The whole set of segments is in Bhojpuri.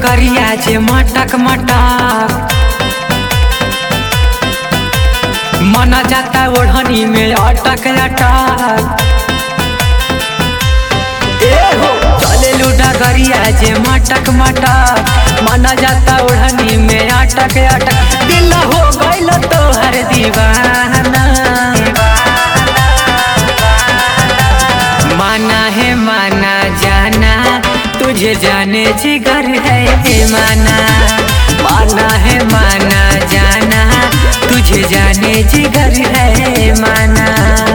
डगरिया जे मटक मटक मन जाता ओढ़नी में अटक अटक चले डगरिया जे मटक मटक मन जाता ओढ़नी में अटक अटक दिल हो गइल तोहर दीवाना माना है माना जाना तुझे जाने जिगर है माना माना है माना जाना तुझे जाने जिगर है माना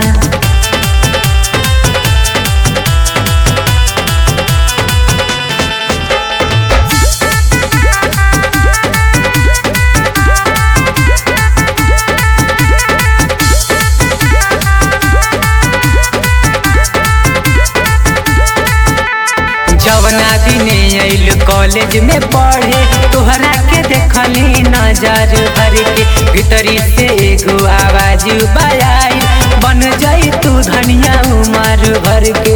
जवना दिने आइल कॉलेज में पढ़े तोहरा के देखली नजर भर के भीतरी से एगो आवाज बजाई बन जाई तू धनिया उमर भर के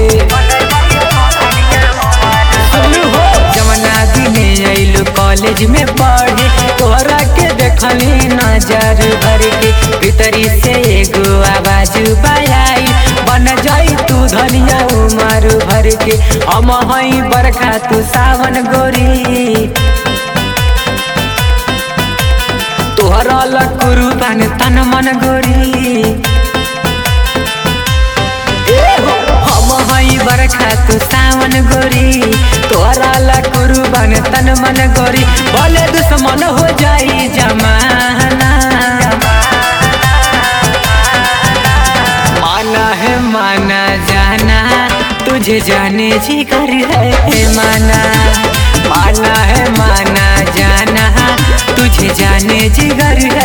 सुन हो जवना दिने आइल कॉलेज में पढ़े तोहरा के देखली नजर भर के भीतरी से एगो आवाज बजाई बन जाई तू धनिया उमर भर के हम हई बरखा तू सावन गोरी तोहरा लकुरु तन तन मन गोरी हम हई बरखा तू सावन गोरी तोहरा लकुरु बन तन मन गोरी बोले दुश्मन हो जाई जमाना माना है माना जाना तुझे जाने जिगर है माना माना है माना जाना तुझे जाने जिगर है